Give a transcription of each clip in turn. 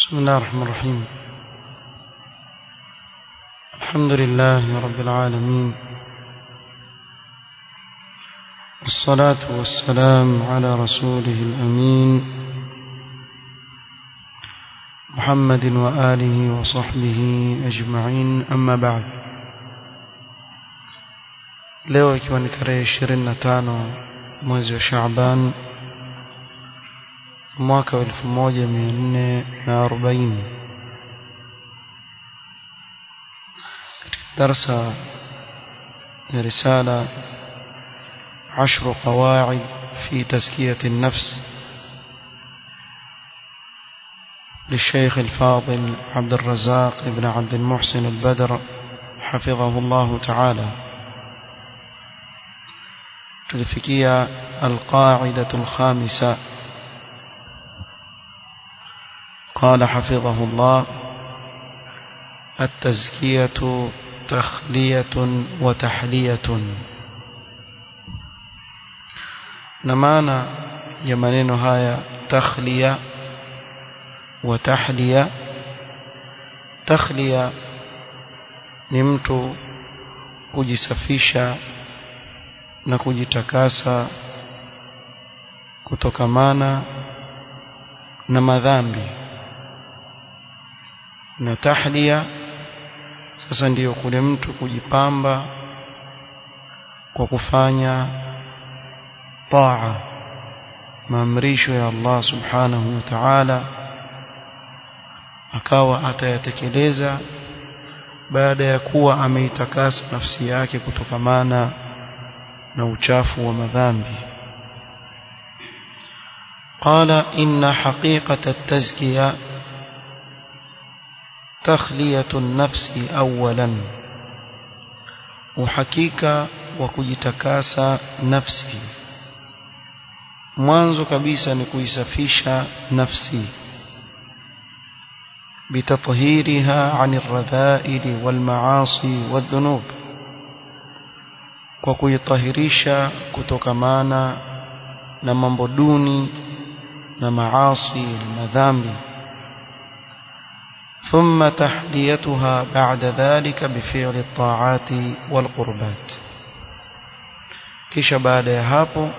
بسم الله الرحمن الرحيم الحمد لله رب العالمين والصلاة والسلام على رسوله الأمين محمد وآله وصحبه أجمعين أما بعد leo ikiwa ni tarehe ishirini na tano mwezi wa Shaaban mwaka wa elfu moja mia nne na arobaini katika darsa ya risala عشر قواعد في تزكية النفس للشيخ الفاضل عبد الرزاق بن عبد المحسن البدر حفظه الله تعالى تلفكية القاعدة الخامسة قال حفظه الله التزكية تخلية وتحلية na maana ya maneno haya takhliya wa tahliya takhliya ni mtu kujisafisha na kujitakasa kutokamana na madhambi na tahliya sasa ndiyo kule mtu kujipamba kwa kufanya taa maamrisho ya Allah subhanahu wa ta'ala akawa atayatekeleza baada ya kuwa ameitakasa nafsi yake kutokamana na uchafu wa madhambi قال إن حقيقة التزكية تخلية النفس أولا وحقيقة وكجتكاسى نفسي mwanzo kabisa ni kuisafisha nafsi بتطهيرها عن الرذائل والمعاصي والذنوب kwa kuitahirisha kutokamana na mambo duni na maasi na madhambi ثم تحليتها بعد ذلك بفعل الطاعات والقربات kisha baada ya hapo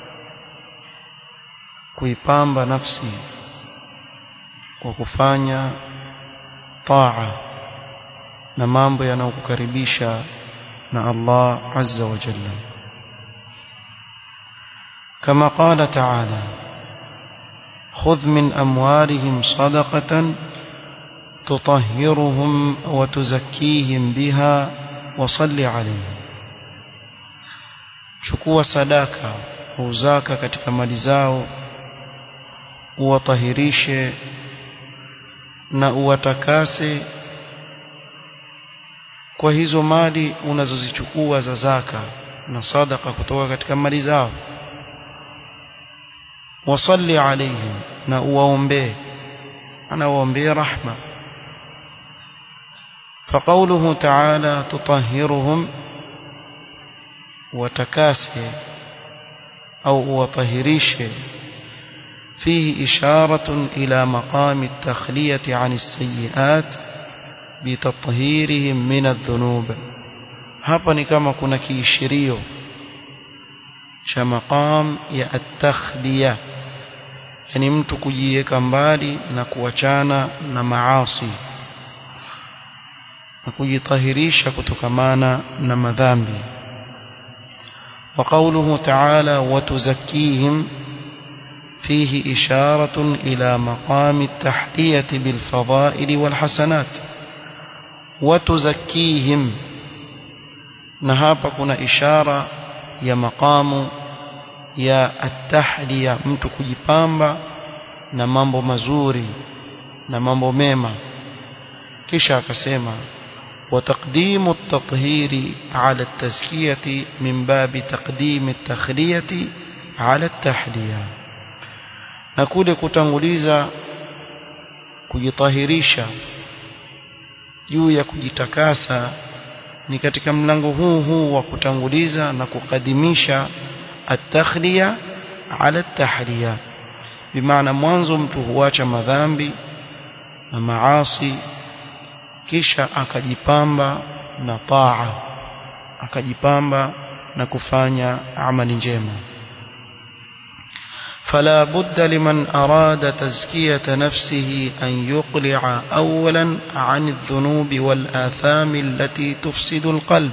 kuipamba nafsi kwa kufanya taa na mambo yanayokukaribisha na Allah azza wa jalla kama qala ta'ala khudh min amwalihim sadaqatan tutahhiruhum wa tuzakkihim biha wa salli alayhim chukua sadaka au zaka katika mali zao uwatahirishe na uwatakase kwa hizo mali unazozichukua za zaka na sadaka kutoka katika mali zao wasalli alaihim na uwaombee ana waombee rahma فقوله تعالى تطهرهم وتكاسي أو وطهريشه فيه إشارة إلى مقام التخلية عن السيئات بتطهيرهم من الذنوب hapa ni kama kuna kiishirio cha maqam ya at-takhliya yani mtu kujiweka mbali na kuachana na maasi na kujitahirisha kutokamana na madhambi wa qawluhu ta'ala wa tuzakkihim فيه إشارة إلى مقام التحلية بالفضائل والحسنات وتزكيهم نهابا كنا إشارة يا مقام يا التحلية mtu kujipamba na mambo mazuri na mambo mema kisha akasema وتقديم التطهير على التزكية من باب تقديم التخلية على التحلية na kule kutanguliza kujitahirisha juu ya kujitakasa ni katika mlango huu huu wa kutanguliza na kukadimisha at-takhliya ala at-tahliya bimaana mwanzo mtu huacha madhambi na maasi kisha akajipamba na taa akajipamba na kufanya amali njema فلا بد لمن أراد تزكية نفسه أن يقلع أولا عن الذنوب والآثام التي تفسد القلب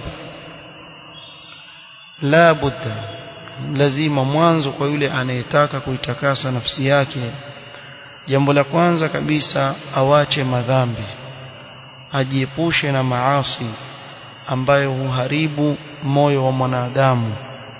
لا بد lazima mwanzo kwa yule anayetaka kuitakasa nafsi yake jambo la kwanza kabisa awache madhambi ajiepushe na maasi ambayo huharibu moyo wa mwanadamu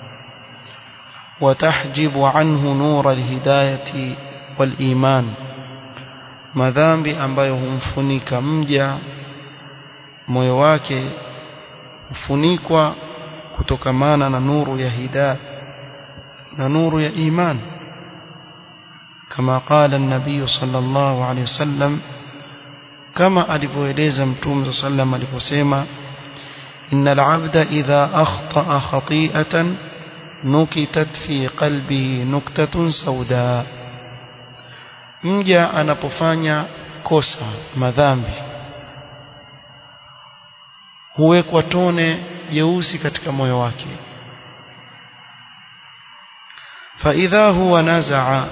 وتحجب عنه نور الهداية والإيمان madhambi ambayo humfunika mja moyo wake hufunikwa kutokamana na nuru ya hidayah na nuru ya iman kama qala an-nabiy sallallahu alayhi wasallam kama alivyoeleza mtume sallam aliposema innal abda idha akhta'a khati'atan nukitat fi qalbihi nuktatun sauda mja anapofanya kosa madhambi huwekwa tone jeusi katika moyo wake فإذا هو نزع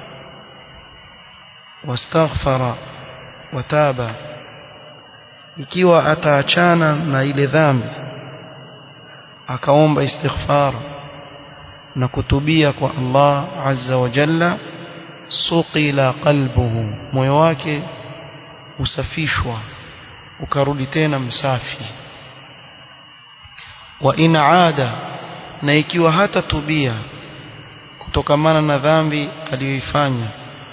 واستغفر وتاب ikiwa ataachana na ile dhambi akaomba istighfar na kutubia kwa Allah azza wa jalla suqila qalbuhu moyo wake usafishwa ukarudi tena msafi wa in aada na ikiwa hata tubia kutokamana na dhambi aliyoifanya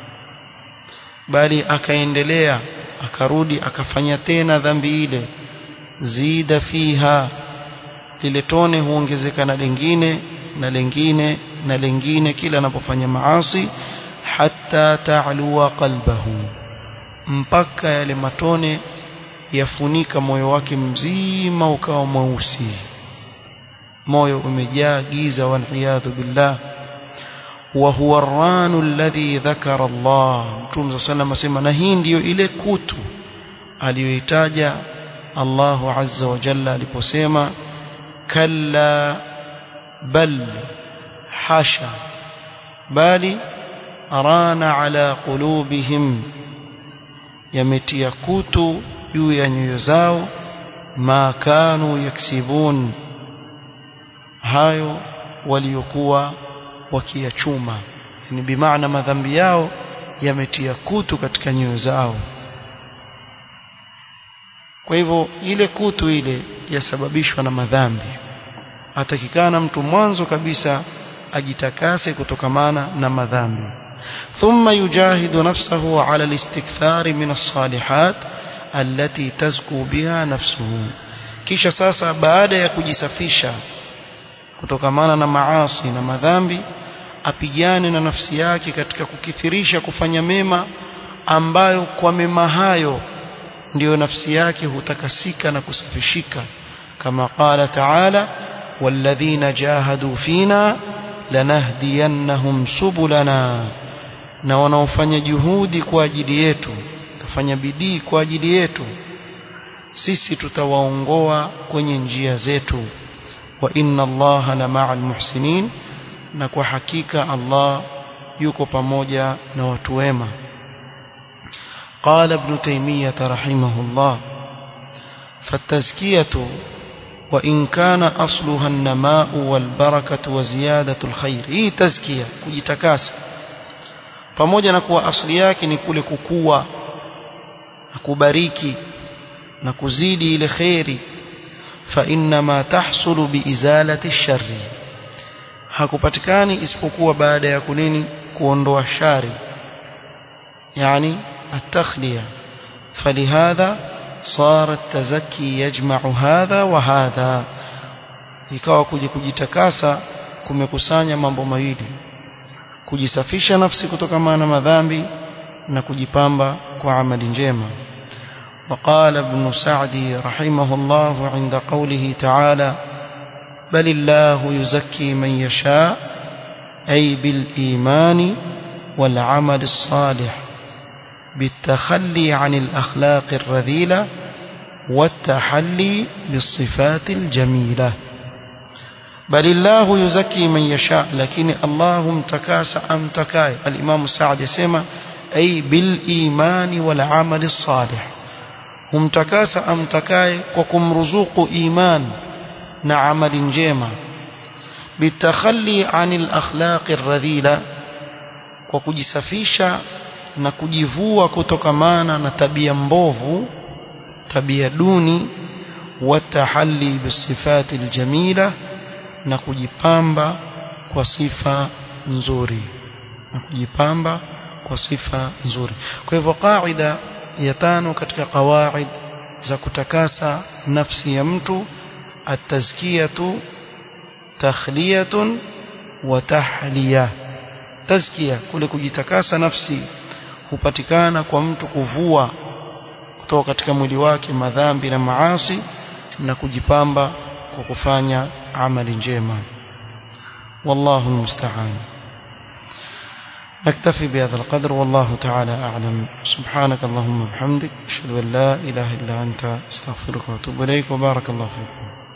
bali akaendelea akarudi akafanya tena dhambi ile zida fiha lile tone huongezeka na lingine na lingine na lingine kila anapofanya maasi hatta ta'lua qalbahu mpaka yale matone yafunika moyo wake mzima ukawa mweusi moyo umejaa giza wal billah وهو الران الذي ذكر الله متوم صلى الله عليه وسلم na hii ndiyo ile kutu aliyoitaja Allah azza wa jalla aliposema kalla bal hasha bali arana ala qulubihim yametia kutu juu ya nyoyo zao ma kanu yaksibun hayo waliokuwa wakiyachuma ni bimaana madhambi yao yametia kutu katika nyoyo zao kwa hivyo ile kutu ile yasababishwa na madhambi atakikana mtu mwanzo kabisa ajitakase kutokamana na madhambi ثم يجاهد نفسه على الاستكثار من الصالحات التي تزكو بها نفسه kisha sasa baada ya kujisafisha kutokamana na maasi na madhambi apigane na nafsi yake katika kukithirisha kufanya mema ambayo kwa mema hayo ndiyo nafsi yake hutakasika na kusafishika kama qala taala walladhina jahadu fina lanahdiyannahum subulana na wanaofanya juhudi kwa ajili yetu kafanya bidii kwa ajili yetu sisi tutawaongoa kwenye njia zetu wa inna allaha la ma'al muhsinin na kwa hakika Allah yuko pamoja na watu wema قال ابن تيمية رحمه الله فالتزكية وإن كان أصلها النماء والبركة وزيادة الخير هي تزكية kujitakasa pamoja na kuwa asili yake ni kule kukua na kubariki na kuzidi ile khairi fa inma tahsulu biizalati sharri hakupatikani isipokuwa baada ya kunini kuondoa shari yani التخلية فلهذا صار التزكي يجمع هذا وهذا ikawa kuja kujitakasa kumekusanya mambo mawili kujisafisha nafsi kutokana na madhambi na kujipamba kwa amali njema وقال ابن سعدي رحمه الله عند قوله تعالى بل الله يزكي من يشاء أي بالإيمان والعمل الصالح بالتخلي عن الأخلاق الرذيلة والتحلي بالصفات الجميلة بل الله يزكي من يشاء لكن الله امتكاس امتكاي الإمام السعد يسمى أي بالإيمان والعمل الصالح humtakasa amtakaye kwa kumruzuku iman na amali njema bitakhalli anil akhlaqi radhila kwa kujisafisha na kujivua kutokamana na tabia mbovu tabia duni watahalli bisifati aljamila na kujipamba kwa sifa nzuri na kujipamba kwa sifa nzuri kwa hivyo qaida ya tano katika qawaid za kutakasa nafsi ya mtu atazkiyatu takhliyatun wa tahliya tazkia kule kujitakasa nafsi hupatikana kwa mtu kuvua kutoka katika mwili wake madhambi na maasi na kujipamba kwa kufanya amali njema wallahu almusta'an نكتفي بهذا القدر والله تعالى أعلم سبحانك اللهم وبحمدك أشهد أن لا إله إلا أنت استغفرك وأتوب إليك وبارك الله فيكم